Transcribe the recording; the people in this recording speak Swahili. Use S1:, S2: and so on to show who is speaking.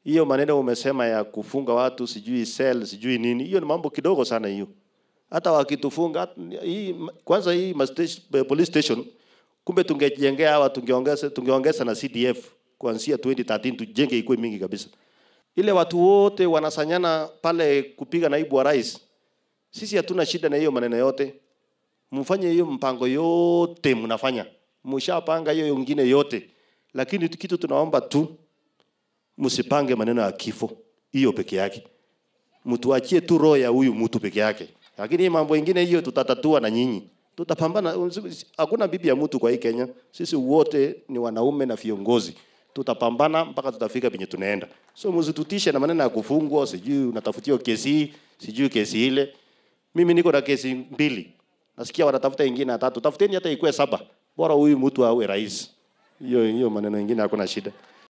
S1: hiyo maneno umesema ya kufunga watu sijui cell sijui nini, hiyo ni mambo kidogo sana hiyo. Hata wakitufunga hat- hii, kwanza hii ma station- police station, kumbe tungejengea hawa, tungeongeza tungeongeza na CDF kuanzia 2013 tujenge ikuwe mingi kabisa. Ile watu wote wanasanyana pale kupiga naibu wa rais, sisi hatuna shida na hiyo maneno yote. Mfanye hiyo mpango yote mnafanya, mshapanga hiyo ingine yote, lakini kitu tunaomba tu msipange maneno ya kifo hiyo peke yake, mtuachie tu roho ya huyu mtu peke yake, lakini hii mambo ingine hiyo tutatatua na nyinyi, tutapambana. Hakuna bibi ya mtu kwa hii Kenya, sisi wote ni wanaume na viongozi, tutapambana mpaka tutafika penye tunaenda. So msitutishe na maneno ya kufungwa, sijui unatafutiwa kesi hii, sijui kesi ile. Mimi niko na kesi mbili, nasikia wanatafuta ingine ya tatu. Tafuteni hata ikuwe saba, bora huyu mtu awe rais. Hiyo hiyo maneno ingine hakuna shida.